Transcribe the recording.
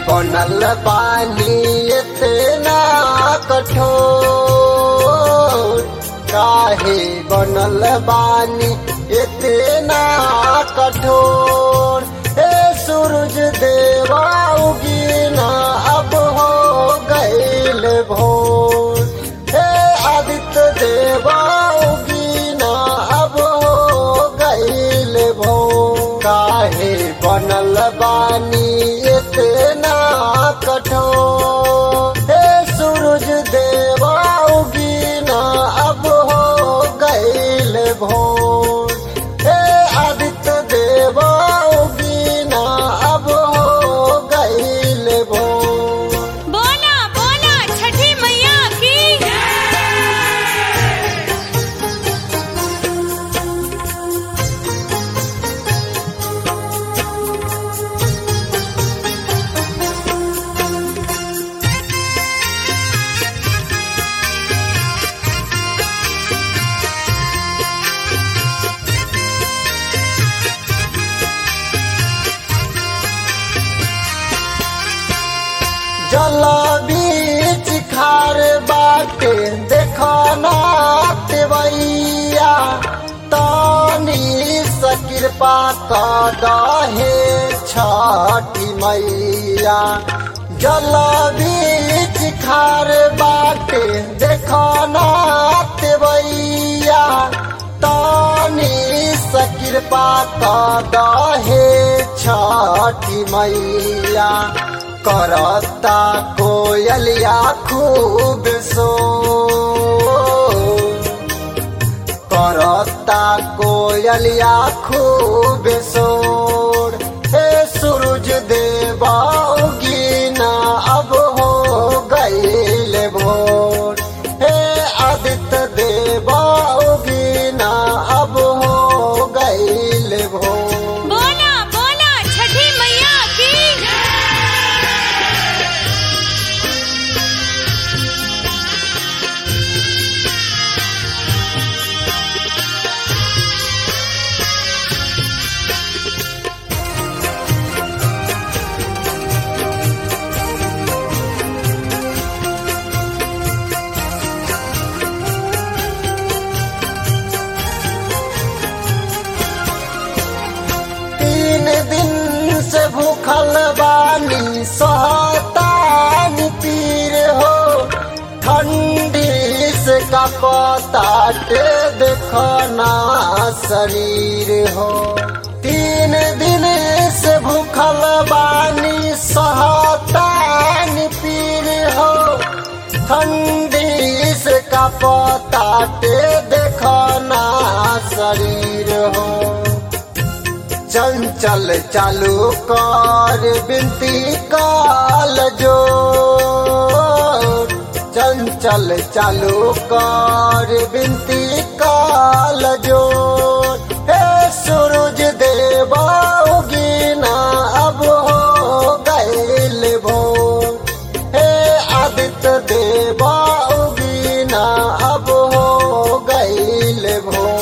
बनल बानी इतना कठोर काहे बनल बानी इतना कठोर हे सूरज देवा उगीना अब हो गईल भोर हे आदित्य देवा उगीना अब हो गईल भोर काहे बनल बानी इतना कठोर हे सूरज देवा उगीना अब हो गईल भोर हे आदित्य देवा उगीना अब हो गईल भोर बोला बोला छठी मैया की जल बीच खार बाटे देखना तेवैया तानी सकृपा का दहे छठी मैया जल बीच खार बाटे देखना तेवैया तानी सकृपा का दहे छठी मैया करता कोयलिया खूब सो करता कोयलिया खूब सोर हे सूरज देवा उगीना अब हो गईल भोर हे आदित्य देवा उगीना अब हो गईल भोर बोला बोला छठी मैया की तीन दिन से भूखल बानी सहतानी पीर हो ठंडी से कपताटे देखना शरीर हो तीन दिन से भूखल बानी सहतानी पीर हो ठंडी से कपताटे देखना शरीर हो चंचल चालू कर बिनती काल जो चंचल चालू कर बिनती काल जो हे सूरज देवा उगीना अब हो गईल भोर हे आदित्य देवा उगीना अब हो गईल भोर